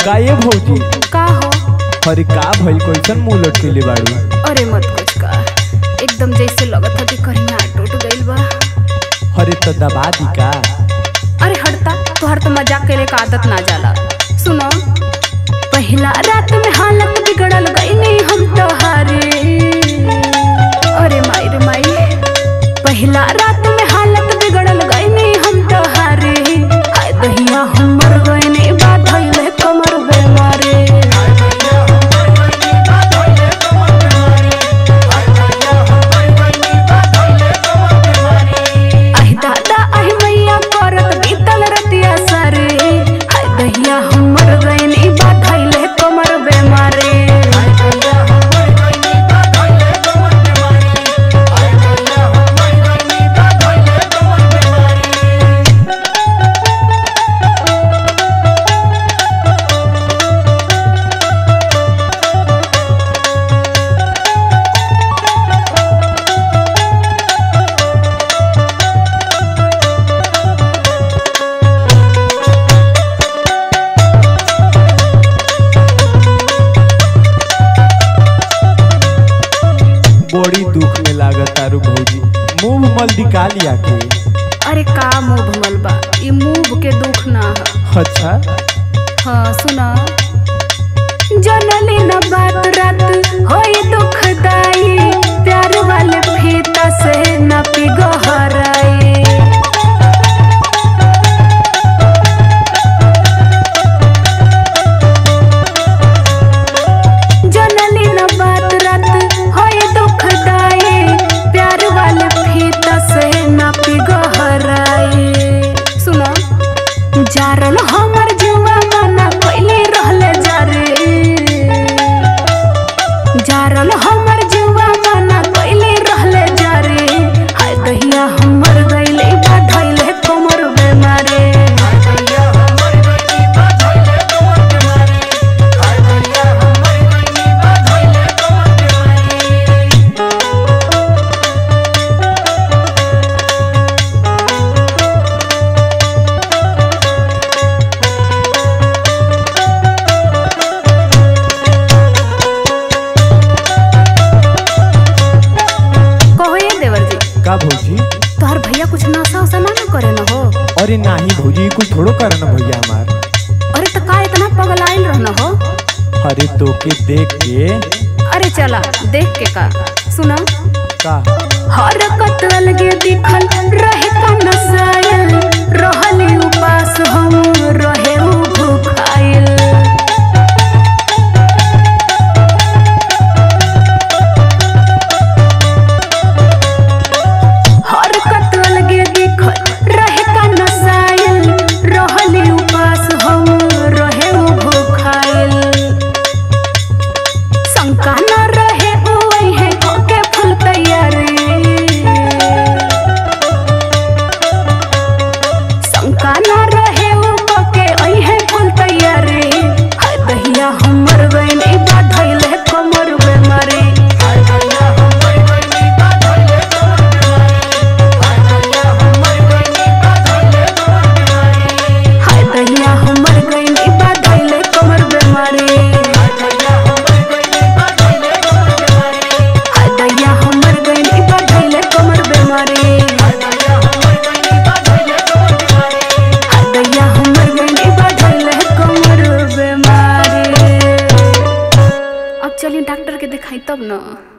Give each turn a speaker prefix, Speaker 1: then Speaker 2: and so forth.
Speaker 1: का ये भौजी
Speaker 2: का हो
Speaker 1: अरे का भइल कैसन मुंह लटकेले बाड़ू
Speaker 2: अरे मत कुछ का एकदम जैसे लगत था कि कहीं टूट गइल बा
Speaker 1: अरे तो दबा दी का
Speaker 2: अरे हटता तोहर तो मजाक करे का आदत ना जाला सुनो पहला रात में हालत बिगड़ल गई नहीं हम तोहारे अरे माई रे माई पहला रात में हालत बिगड़ल गई नहीं हम तोहारे हाय दहिया हम मर गए नहीं बात भइले कमर बेमारे आहि दादा आहि मैया करत बीतल रतिया सारे हाय दहिया हम मर गए नहीं बात भइले कमर बेमारे
Speaker 1: बड़ी दुख में लागत तारू भौजी मुंह मल दिका लिया के
Speaker 2: अरे का मुंह भमल बा ई मुंह के दुख ना ह
Speaker 1: अच्छा
Speaker 2: हाँ सुना जनली न बात रात होई दुखदाई प्यार वाले फीता से न पिघहराई जनली न बात रात होई दुखदाई प्यार वाले फीता से न पिघहराई सुना जारल हमर जुआ मना कइले रहले जारे जारल हमर जुआ मना कइले रहले जारे हाय दहिया हमर गइले बाधइले कमर बेमारे कहो ये देवर जी
Speaker 1: का भौजी
Speaker 2: तोहर भैया कुछ नशा उशा ना न करे न हो
Speaker 1: अरे नाही भौजी कुछ थोड़ो करना भैया हमार
Speaker 2: अरे तो का इतना पगलाइल रहना हो
Speaker 1: अरे तोके देख के
Speaker 2: अरे चला देख के का सुना
Speaker 1: का
Speaker 2: हरकत अलगे दिखल रहे का नसायल रहली उपास हम रहे उ भूखाइल हरकत अलगे दिखल रहे का नसायल रहली उपास हम रहे उ भूखाइल शंका न रहे ओई है के फूल तैयारी शंका न रहे ओ के ओई है फूल तैयारी हाय दहिया हमर गइल ई बाधइल है कमर बेमारी हाय दहिया हमर गइल ई बाधइल है कमर बेमारी हाय दहिया हमर गइल ई बाधइल है कमर बेमारी हाय दहिया हमर गइल ई बाधइल है कमर बेमारी अब चलिए डॉक्टर के दिखाई तब ना